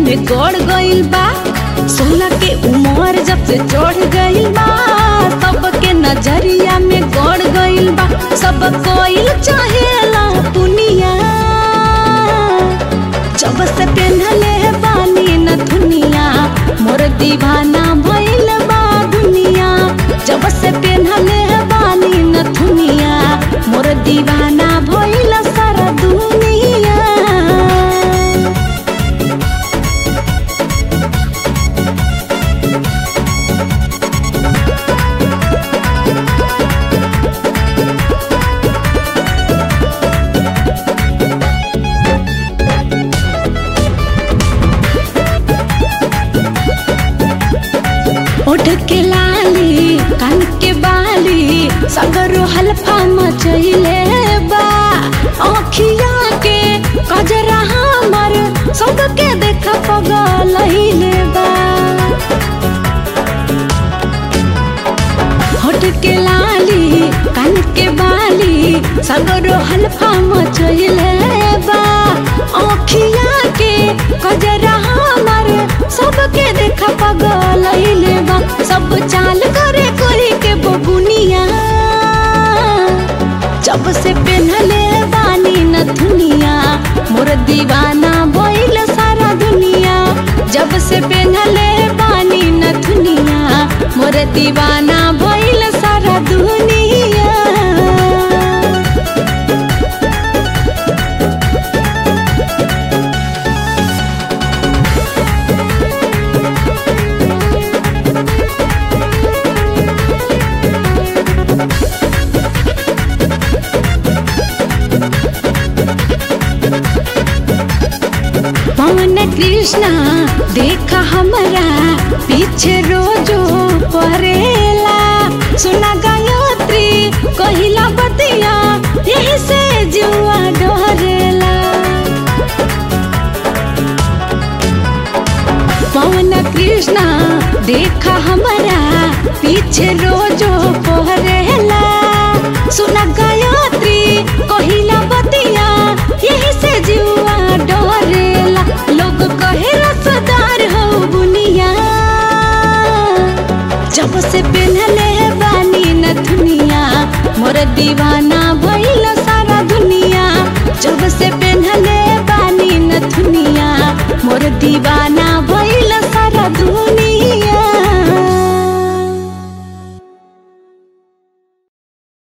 में गड़ गइल बा सोलह के उम्र जब से चढ़ गइल बा सबके नजरिया में गड़ गइल बा सब कोइल चाहेला दुनिया जब से पेन्हले बानी न दुनिया मोर दीवाना भइल बा दुनिया जब से पेन्हले बानी न दुनिया मोर दीवाना भइल सारा दुनिया ओठ के लाली कान के बाली सगरो हल्फा मचैले बा आँखिया के कजरा हमर सबके देख पगलैले बा होठ के लाली कान के बाली सगरो हल्फा मचैले बा आँखिया के कजरा हमर सबके देख पगलैले बा सब चाल करे कोई के बबुनिया जब से पेन्हले बानी न दुनिया मोर दीवाना भइल सारा दुनिया जब से पेन्हले बानी न दुनिया मोर दीवाना भइल सारा दुनिया पवन कृष्णा देखा हमरा पीछे रोजो परेला सुना गायत्री कहिला बतिया यही से जुआ डरेला पवन कृष्णा देखा हमरा पीछे रोजो पहरेला सुना गायत्री कहिला बतिया यही से जुआ डरेला लोग कहे रसदार हो बुनिया जब से पेन्हले बानी न दुनिया मोर दीवाना